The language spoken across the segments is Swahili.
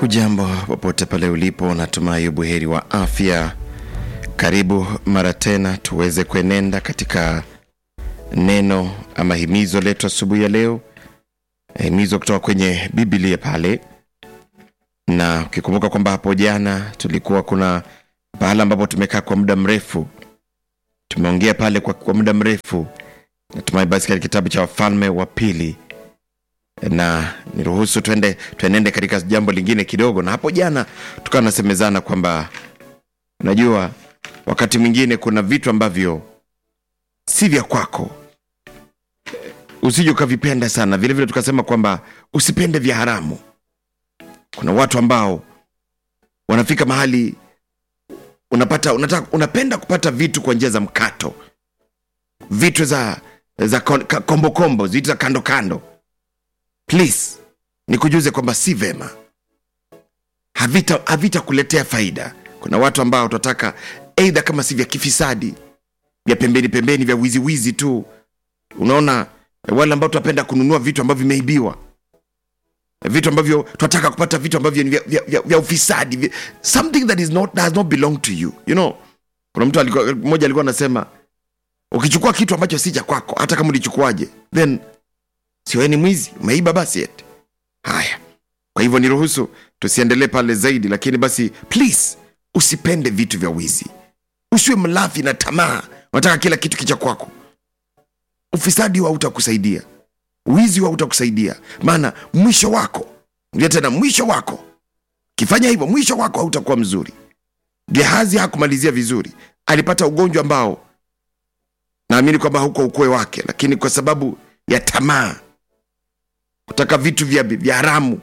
Hujambo popote pale ulipo, natumai buheri wa afya. Karibu mara tena tuweze kuenenda katika neno ama himizo letu asubuhi ya leo, himizo kutoka kwenye Biblia pale, na ukikumbuka kwamba hapo jana tulikuwa kuna pahala ambapo tumekaa kwa muda mrefu, tumeongea pale kwa, kwa muda mrefu. Natumai basi katika kitabu cha Wafalme wa Pili na niruhusu twende tuenende katika jambo lingine kidogo. Na hapo jana tukawa nasemezana kwamba unajua, wakati mwingine kuna vitu ambavyo si vya kwako, usije ukavipenda sana. Vilevile vile tukasema kwamba usipende vya haramu. Kuna watu ambao wanafika mahali unapata unataka, unapenda kupata vitu kwa njia za mkato, vitu za za kombokombo, vitu za kando kando please nikujuze kwamba si vema, havita havitakuletea faida. Kuna watu ambao tunataka eidha kama si vya kifisadi, vya pembeni pembeni, vya wiziwizi tu. Unaona, wale ambao tunapenda kununua vitu ambavyo vimeibiwa, vitu ambavyo tunataka kupata vitu ambavyo ni vya, vya, vya, vya ufisadi, vya, something that is not, does not belong to you you know. Kuna mtu alikuwa mmoja alikuwa anasema ukichukua kitu ambacho si cha kwako, hata kama ulichukuaje, then sio ni mwizi, umeiba basi eti. Haya, kwa hivyo niruhusu tusiendelee pale zaidi, lakini basi please, usipende vitu vya wizi, usiwe mlafi na tamaa, unataka kila kitu kicha kwako. Ufisadi huwa hautakusaidia, wizi huwa hautakusaidia, maana mwisho wako ndio tena mwisho wako, kifanya hivyo mwisho wako hautakuwa mzuri. Gehazi hakumalizia vizuri, alipata ugonjwa ambao naamini kwamba hauko ukwe wake, lakini kwa sababu ya tamaa kutaka vitu vya, vya haramu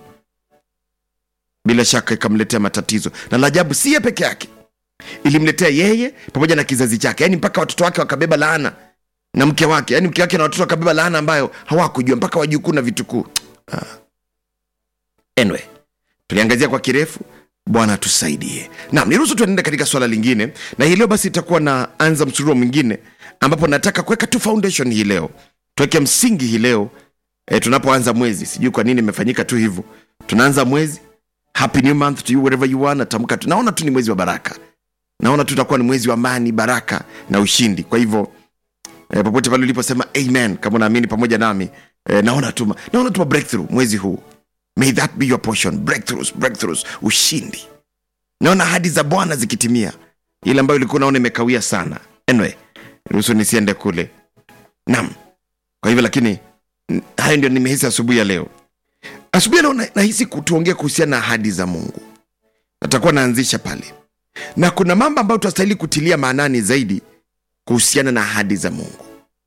bila shaka ikamletea matatizo, na la ajabu si yeye peke yake, ilimletea yeye pamoja na kizazi chake, yaani mpaka watoto wake wakabeba laana na mke wake, yaani mke wake na watoto wakabeba laana ambayo hawakujua mpaka wajukuu na vitukuu. Ah. Anyway, tuliangazia kwa kirefu. Bwana tusaidie. Naam, niruhusu tuenende katika swala lingine, na hii leo basi itakuwa na anza msururo mwingine ambapo nataka kuweka tu foundation hii leo, tuweke msingi hii leo e, tunapoanza mwezi. Sijui kwa nini imefanyika tu hivyo, tunaanza mwezi. Happy new month to you wherever you are. Natamka tu, naona tu ni mwezi wa baraka, naona tu utakuwa ni mwezi wa amani, baraka na ushindi. Kwa hivyo e, popote pale uliposema amen, kama unaamini pamoja nami e, naona tu naona tu breakthrough mwezi huu. May that be your portion, breakthroughs, breakthroughs, ushindi. Naona ahadi za Bwana zikitimia, ile ambayo ilikuwa naona imekawia sana. Anyway, ruhusu nisiende kule. Naam, kwa hivyo lakini hayo ndio nimehisi asubuhi ya leo. Asubuhi ya leo nahisi kutuongea kuhusiana na ahadi za Mungu. Natakuwa naanzisha pale, na kuna mambo ambayo tunastahili kutilia maanani zaidi kuhusiana na ahadi za Mungu,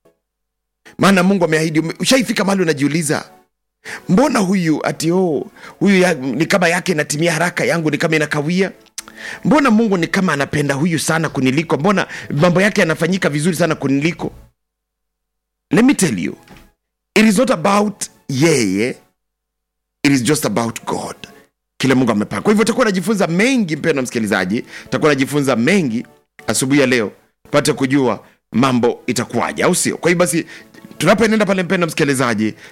maana Mungu ameahidi. Ushaifika mahali unajiuliza, mbona huyu ati oh, huyu ya, ni kama yake inatimia haraka, yangu ni kama inakawia. Mbona Mungu ni kama anapenda huyu sana kuniliko? Mbona mambo yake yanafanyika vizuri sana kuniliko? Let me tell you It is not about yeye, it is just about God. Kile Mungu amepanga. Kwa hivyo utakuwa najifunza mengi, mpendwa msikilizaji, utakuwa najifunza mengi asubuhi ya leo, pate kujua mambo itakuwaje, au sio? Kwa hiyo basi tunapoenenda pale, mpendwa msikilizaji,